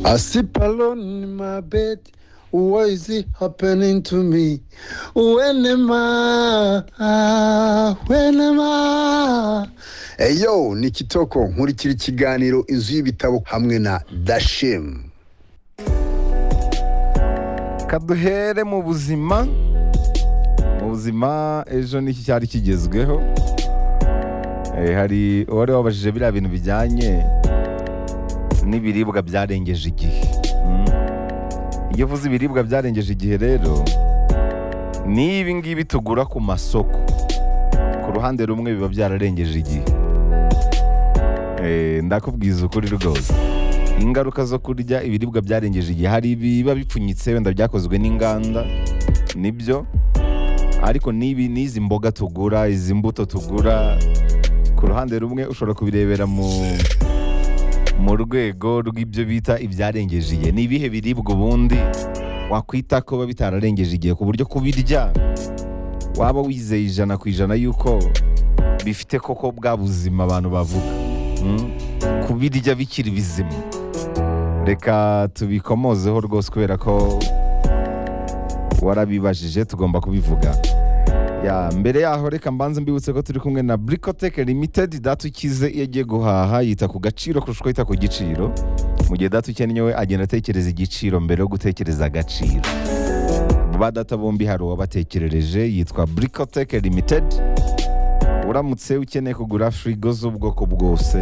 I sleep alone in my bed. Why is it happening to me? When am I? When am I? Eyo, ni Kitoko nkurikira ikiganiro inzu y'ibitabo hamwe na Dashim. kaduhere mu buzima mu buzima ejo niki cyari kigezweho Eh, hari uwari wabajije biriya bintu bijyanye n'ibiribwa byarengeje igihe Mm. iyo uvuze ibiribwa byarengeje igihe rero ni ibi ngibi tugura ku masoko ku ruhande rumwe biba byararengeje igihe Eh, ndakubwiza ukuri rwose ingaruka zo kurya ibiribwa byarengeje igihe hari ibiba bipfunyitse wenda byakozwe n'inganda nibyo ariko n'ibi n'izi mboga tugura izi mbuto tugura ku ruhande rumwe ushobora kubirebera mu mu rwego rw'ibyo bita ibyarengeje igihe ni ibihe biribwa ubundi wakwita ko biba bitararengeje igihe ku buryo kubirya waba wizeye ijana ku ijana y'uko bifite koko bwa buzima abantu bavuga Mm? kubirya bikiri bizima reka tubikomozeho rwose kubera ko warabibajije tugomba kubivuga ya mbere yaho reka mbanze mbibutse ko turi kumwe na Bricotech Limited data ukize iyo agiye guhaha yita ku gaciro kurusha uko yita ku giciro mu gihe data ukennye we agenda atekereza igiciro mbere yo gutekereza agaciro ba data bombi hari uwabatekerereje yitwa Bricotech Limited uramutse ukeneye kugura firigo z'ubwoko bwose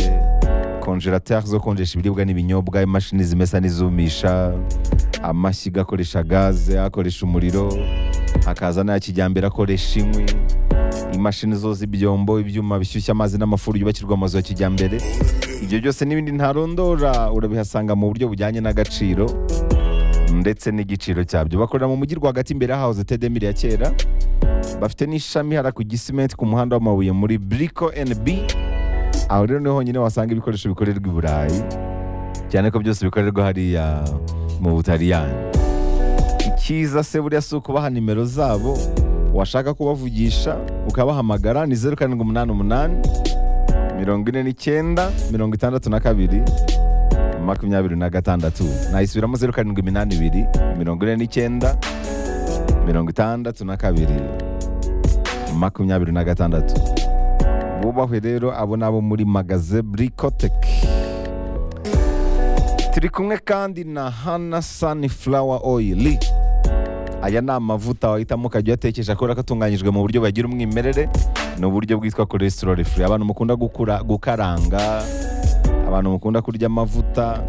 konjerateri zo konjesha ibiribwa n'ibinyobwa imashini zimesa n'izumisha amashyiga akoresha gaze akoresha umuriro hakaza n'aya kijyambere akoresha inkwi imashini zoza ibyombo ibyuma bishyushya amazi n'amafuru yubakirwa amazu ya kijyambere ibyo byose n'ibindi ntarondora urabihasanga mu buryo bujyanye n'agaciro ndetse n'igiciro cyabyo bakorera mu mujyi rwagati imbere hahoze tedemiri ya kera bafite n'ishami hara ku gisimenti ku muhanda w'amabuye muri briko NB aho rero niho honyine wasanga ibikoresho bikorerwa i burayi cyane ko byose bikorerwa hariya mu butaliyani icyiza se buriya si ukubaha nimero zabo washaka kubavugisha ukabahamagara ni zeru karindwi umunani umunani mirongo ine n'icyenda mirongo itandatu na kabiri makumyabiri na gatandatu nayisubiramo zeru karindwi iminani ibiri mirongo ine n'icyenda mirongo itandatu na kabiri makumyabiri na gatandatu bubahwe rero abo ni abo muri magaze bricotech turi kumwe kandi na hana sunflower oil aya ni amavuta wahitamo ukajya uyatekesha kubera ko atunganyijwe mu buryo bagira umwimerere ni uburyo bwitwa cholesterol free abantu mukunda gukura, gukaranga abantu mukunda kurya amavuta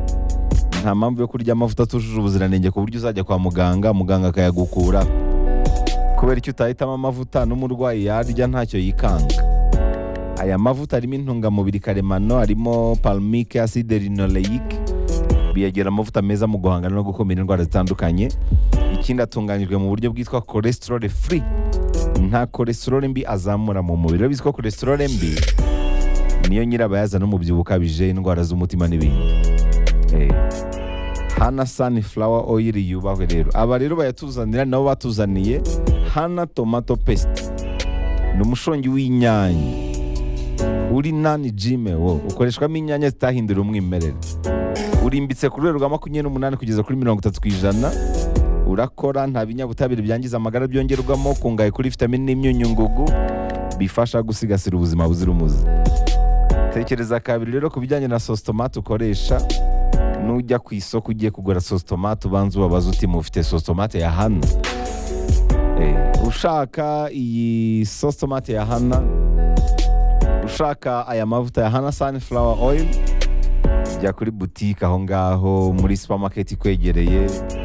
nta mpamvu yo kurya amavuta atujuje ubuziranenge ku buryo uzajya kwa muganga muganga akayagukura kubera icyo utahitamo amavuta n'umurwayi yarya ntacyo yikanga aya mavuta arimo intungamubiri karemano harimo palmic acide linoleic biyagira amavuta meza mu guhangana no gukumira indwara zitandukanye ikindi atunganyijwe mu buryo bwitwa cholesterol free nta cholesterol mbi azamura mu mubiri rero bizwi ko cholesterol mbi niyo nyirabayazana n'umubyibuho ukabije indwara z'umutima n'ibindi Eh, hana sunflower oil yubahwe rero aba rero bayatuzanira nabo batuzaniye hana tomato paste ni umushongi w'inyanya uri nani jime wo ukoreshwamo inyanya zitahindura umwimerere urimbitse ku rwego rwa makumyabiri n'umunani kugeza kuri mirongo itatu ku ijana urakora nta binyabutabire byangiza amagara byongerwamo kungaye kuri vitamini n'imyunyungugu bifasha gusigasira ubuzima buzira umuze tekereza kabiri rero ku bijyanye na sositomate ukoresha nujya ku isoko ugiye kugura sositomate ubanza ubabaza uti mufite sositomate ya hana Eh, ushaka iyi sositomate ya hana ushaka aya mavuta ya hana sunflower oil jya kuri butike aho ngaho muri supamaketi ikwegereye